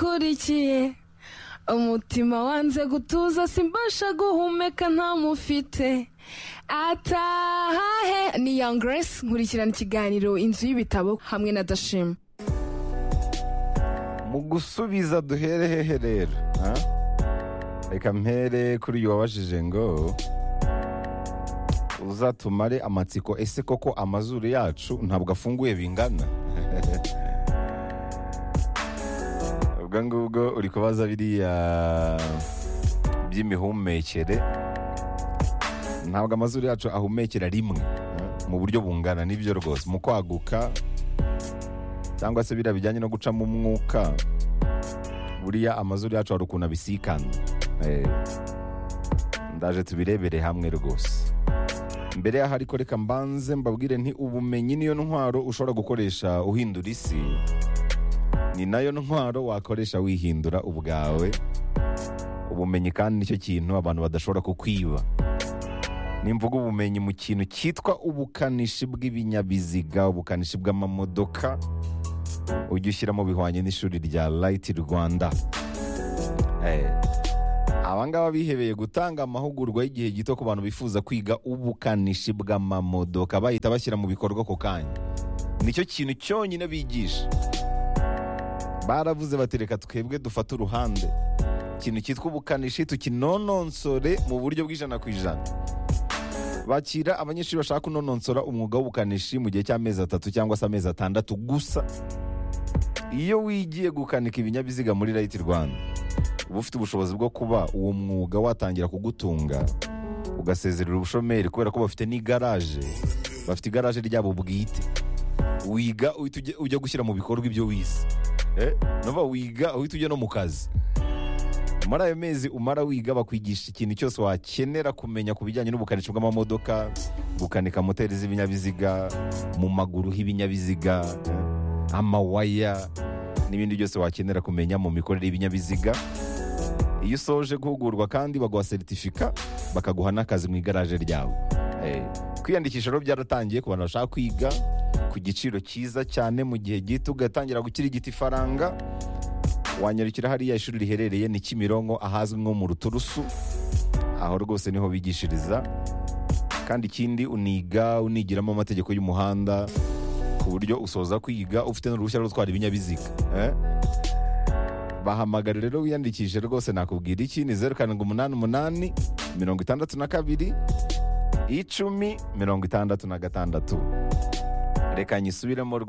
mukurikiye umutima wanze gutuza simbasha guhumeka ntamufite atahahe ni young grace nkurikirana ikiganiro inzu y'ibitabo hamwe na dashima mu gusubiza duhere hehe rero ha? reka mpere kuri uyu wabajije ngo uzatumare amatsiko ese koko amazuru yacu ntabwo afunguye bingana ubwo ngubwo uri kubaza biriya by'imihumekere ntabwo amazuru yacu ahumekera rimwe ha? mu buryo bungana nibyo rwose mu kwaguka cyangwa se biriya bijyanye no gucamo umwuka buriya amazuru yacu hari ukuntu abisikana Eh, ndaje tubirebere hamwe rwose mbere yaho ariko reka mbanze mbabwire nti ubumenyi niyo ntwaro ushobora gukoresha uhindura isi ni nayo ntwaro wakoresha wihindura ubwawe ubumenyi kandi nicyo kintu abantu badashobora kukwiba nimvuga ubumenyi mu kintu cyitwa ubukanishi bw'ibinyabiziga ubukanishi bw'amamodoka ujye ushyiramo bihwanye n'ishuri rya rayiti rwanda Eh, aba ngaba bihebeye gutanga amahugurwa y'igihe gito ku bantu bifuza kwiga ubukanishi bw'amamodoka bahita bashyira mu bikorwa ako kanya nicyo kintu cyonyine bigisha baravuze bati reka twebwe dufate uruhande ikintu cyitwa ubukanishi tukinononsore mu buryo bw'ijana ku ijana bakira abanyeshuri bashaka kunononsora umwuga w'ubukanishi mu gihe cy'amezi atatu cyangwa se amezi atandatu gusa iyo wigiye gukanika ibinyabiziga muri rayiti rwanda uba ufite ubushobozi bwo kuba uwo mwuga watangira kugutunga ugasezerera ubushomeri kubera ko bafite n'igaraje bafite igaraje ryabo bwite wiga uhita ujya- ujya gushyira mu bikorwa ibyo wize Eh, nova wiga uhita ujya no mu kazi muri ayo mezi umara wiga bakwigisha ikintu cyose wakenera kumenya ku bijyanye n'ubukanishi bw'amamodoka gukanika moteri z'ibinyabiziga mu maguru h'ibinyabiziga amawaya n'ibindi byose wakenera kumenya mu mikorere y'ibinyabiziga iyo usoje guhugurwa kandi baguha seritifika bakaguha n'akazi mu igaraje ryabo Eh, kwiyandikisha rero byaratangiye ku bantu bashaka kwiga ku giciro cyiza cyane mu gihe gito ugatangira gukirigita ifaranga wanyarukira hariya ishuri riherereye ni kimironko ahazwi nko mu ruturusu aho rwose niho bigishiriza kandi ikindi uniga unigiramo amategeko y'umuhanda ku buryo usoza kwiga ufite n'uruhushya rwo gutwara ibinyabiziga eh? bahamagara rero wiyandikishe rwose nakubwira iki ni zeru karindwi umunani umunani mirongo itandatu na kabiri icumi mirongo itandatu na gatandatu reka nyisubiremo rwose